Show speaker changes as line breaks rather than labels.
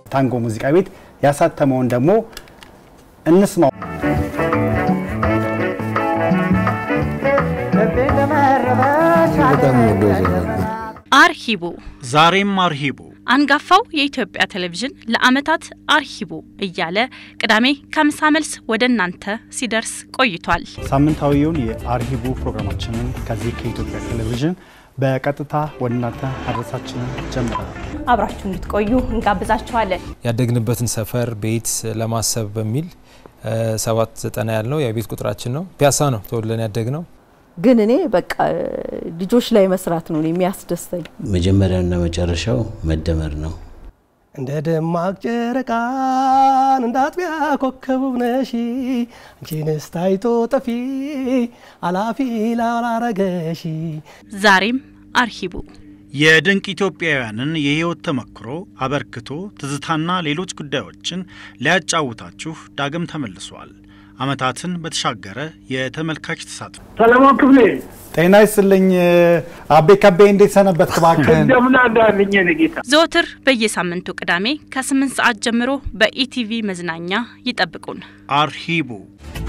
ታንጎ ሙዚቃ ቤት ያሳተመውን ደግሞ እንስማው።
አርሂቡ
ዛሬም አርሂቡ
አንጋፋው የኢትዮጵያ ቴሌቪዥን ለዓመታት አርሂቡ እያለ ቅዳሜ ከምሳ መልስ ወደ እናንተ ሲደርስ ቆይቷል።
ሳምንታዊውን የአርሂቡ ፕሮግራማችንን ከዚህ ከኢትዮጵያ ቴሌቪዥን በቀጥታ ወደ እናንተ ማድረሳችንን ጀምረናል።
አብራችሁ እንድትቆዩ እንጋብዛችኋለን።
ያደግንበትን ሰፈር ቤት ለማሰብ በሚል ሰባት ዘጠና ያልነው የቤት ቁጥራችን ነው። ፒያሳ ነው ተወልደን ያደግ ነው።
ግን እኔ በቃ ልጆች ላይ መስራት ነው የሚያስደስተኝ።
መጀመሪያውና መጨረሻው መደመር ነው።
እንደ ደማቅ ጨረቃን እንደ አጥቢያ ኮከብ ነሽ አንቺንስ ታይቶ ጠፊ አላፊ ላላረገሽ
ዛሬም አርሂቡ
የድንቅ ኢትዮጵያውያንን የሕይወት ተመክሮ፣ አበርክቶ፣ ትዝታና ሌሎች ጉዳዮችን ሊያጫውታችሁ ዳግም ተመልሷል። ዓመታትን በተሻገረ የተመልካች ተሳትፎ
ሰለሞን ክፍሌ
ጤና ይስጥልኝ አቤ ከቤ፣ እንዴት ሰነበት? እባክህን
እንደምን አዳልኝ ጌታ።
ዘወትር በየሳምንቱ ቅዳሜ ከ8 ሰዓት ጀምሮ በኢቲቪ መዝናኛ ይጠብቁን።
አርሂቡ